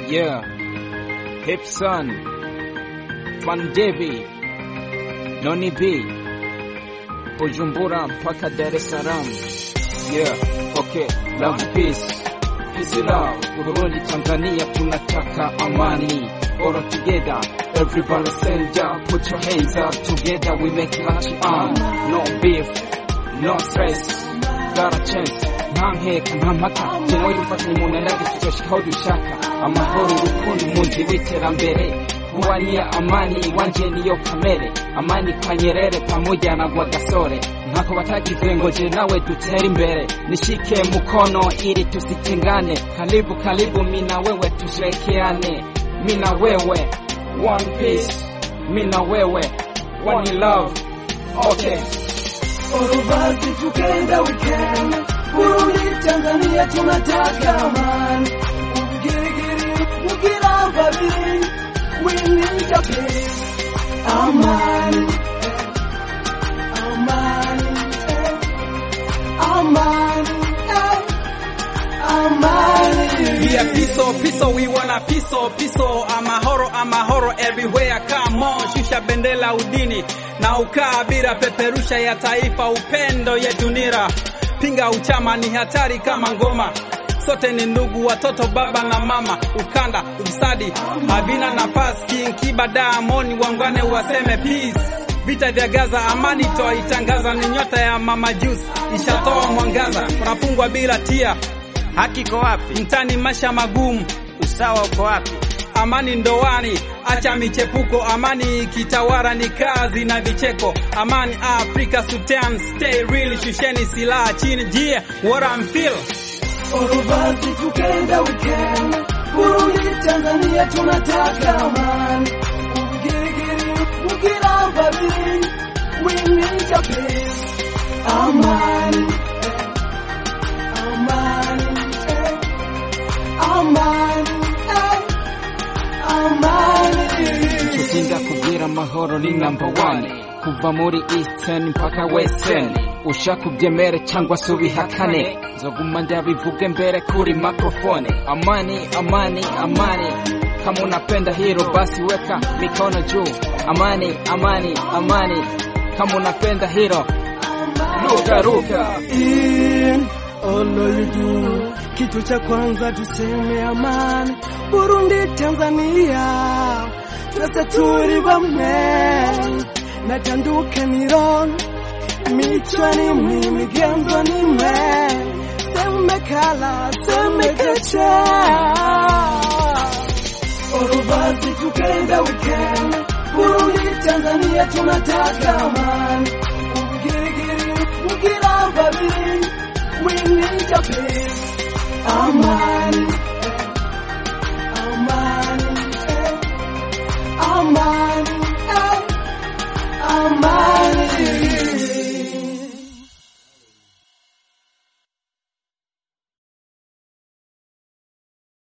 Yeah. Hipson. Van Devi. Noni B. Bujumbura mpaka Dar es Salaam. Yeah. Okay. Love peace. Peace love. Burundi Tanzania tunataka amani. All together. Everybody stand up. Put your hands up. Together we make much on. No beef. No stress. Got a chance. ntankeka nta mpaka jewe dufatanye mu ntanage tuzoshikaho dushaka amahoro urukundo umunzi w'iterambere kuwania amani iwanje niyo kamere amani kwa Nyerere pamoja na Rwagasore ntako batagize ngo je nawe dutere imbere nishike mukono ili tusitengane karibu karibu mina wewe tusherekeane mina wewe one piece mina wewe one love okay Orubasi tukenda weekend Burundi Tanzania tunataka amani Ugirigiri ugira babiri We need a peace Amani eh, Amani eh, Amani eh, Amani Yeah, piso, piso, we wanna piso, piso, amahoro, amahoro everywhere, come on, shusha bendera udini na ukabila, peperusha ya taifa, upendo yetu nira, pinga uchama ni hatari kama ngoma, sote ni ndugu, watoto, baba na mama, ukanda, ufisadi havina nafasi, King Kiba, Diamond, wangwane waseme peace Vita vya Gaza, amani twaitangaza, ni nyota ya mama Juice ishatoa mwangaza, unafungwa bila tia Haki iko wapi? mtani masha magumu, Usawa uko wapi? amani ndoani, acha michepuko, amani ikitawala ni kazi na vicheko, amani Afrika Sudan, stay real, shusheni silaha chini, jie what I'm feel Orubasi tukenda weekend Burundi Tanzania tunataka amani Ugirigiri ugira babiri We need a peace Amani eh, Amani eh, Amani eh, Amani tutinda kugira amahoro ni number one kuva muri eastern mpaka western ushakubyemere cyangwa se ubihakane nzoguma ndabivuge mbere kuri microphone amani amani amani kama unapenda hilo basi weka mikono juu amani amani amani kama unapenda hilo ruka ruka in all you do. Kitu cha kwanza tuseme amani, Burundi, Tanzania, twese turi bamwe, natandukaniron michwa ni mwe, imigenzo ni mwe, semekala semekecha Orubasi tukenda weekend, Burundi, Tanzania tunataka amani, ugirigiri ugira babiri, we need a peace, amani